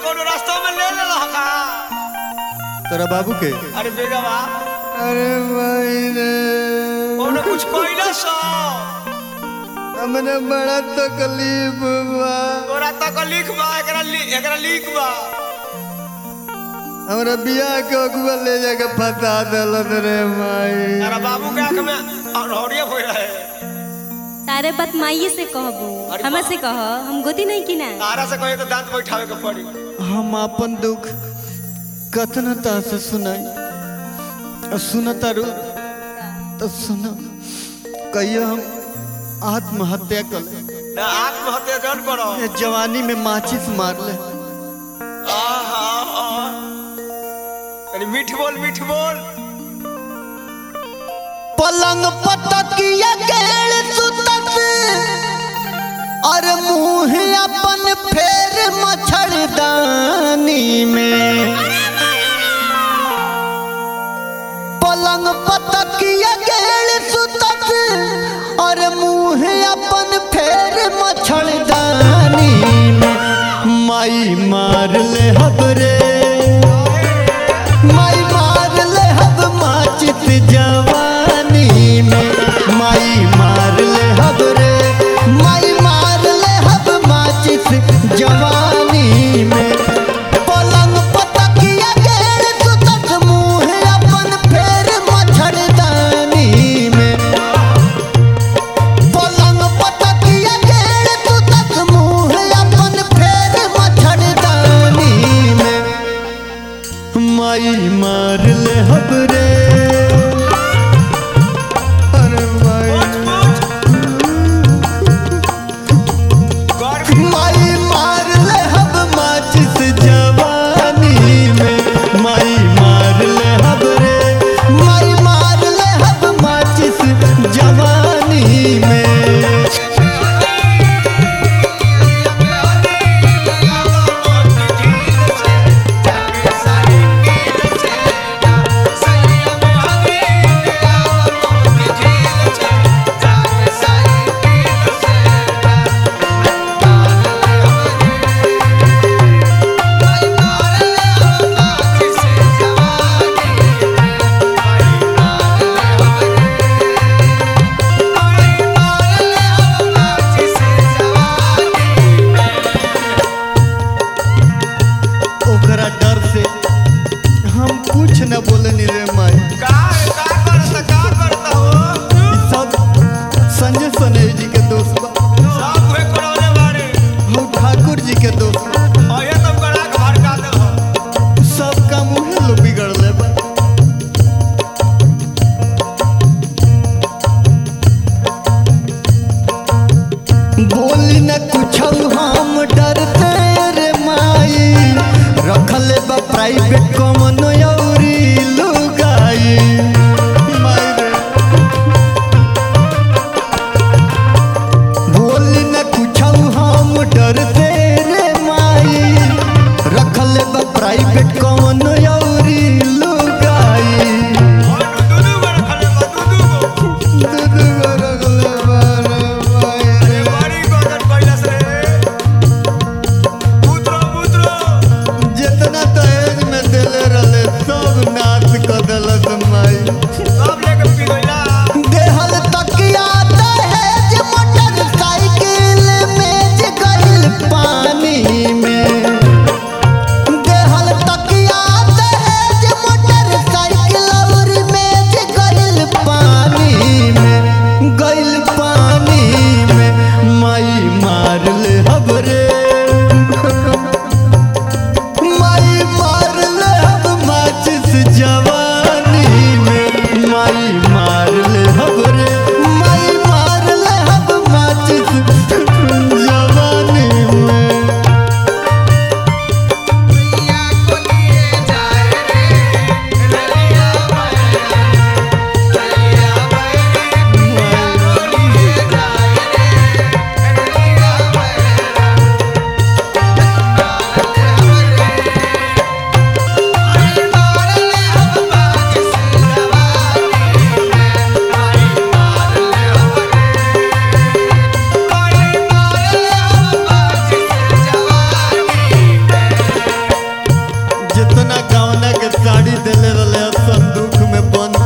कोनो रास्ता में ले ले का तोरा बाबू के अरे बेगवा अरे भाई रे कोनो कुछ कोइला सो हमने बड़ा तकलीफ बा तोरा तक लिख बा एकरा लि एकरा लिख बा हमरा बियाह के अगुआ ले जाके फंसा देलन रे माई अरे बाबू के आंख में अनहरिया होई रहे सारे बात माइये से कहबो अरे हमें से कह हम गोदी नहीं की ना तारा से कहे तो दांत बैठावे के पड़ी हम अपन दुख कतना ता से सुनाई और सुनता रू तो सुनो कहियो हम आत्महत्या कर ले ना आत्महत्या जन करो ये जवानी में माचिस मार ले आहा आहा। अरे मीठ बोल मीठ बोल पलंग पटकिया गेल सुतत और मुंह अपन फेर मच्छरदानी में पलंग पटकिया गेल सुतत और मुंह अपन फेर मच्छरदानी में माई मार ले हबरे माई मार ले हब माचित जवानी में माई मार ले हब रे माई मार ले हब माचित जवानी में पलंग पतकिया गेल सुतत मुंह अपन फेर मच्छरदानी में पलंग पतकिया गेल सुतत मुंह अपन फेर मच्छरदानी में माई मार ले हबरे अरे माई गर्मी माई मार ले हब माचिस जवानी में माई मार ले हबरे माई मार ले हब माचिस जवानी में ओकरा डर से हम कुछ न बोलनी रे माई का का करता का करता हो ई सब संजय सनई जी के दोस्त बा सब हुए करौने बारे हम ठाकुर जी के दोस्त बा और ये तुम करा के भड़का दे हो सब काम उहे लोग बिगड़ ले बा बोली न कुछ हम डरते रे माई रखले बा प्राइवेट कमन औरी लुगाई माई रे बोली न कुछ हम डरते रे माई रखले बा प्राइवेट कौन औरी लुगाई और दूधू में रखले बा दूधू को दूध गो रखले बा रे माई अरे बड़ी गदर कैलाश रे पुत्रो पुत्रो जितना दहेज में देले रहले सब नाश क देलस माई सब लेके पी गइला देहल तकिया दहेज मोटरसाइकिल में जे गइल पानी में देहल तकिया दहेज मोटरसाइकिल और में जे गइल पानी में गइल पानी में माई मार ले हबरे माई मार ले हब माचिस जवानी में माई मार ले हब रे माई मार ले हब माचिस जवानी में Bye. ले रहे संदूक में बंद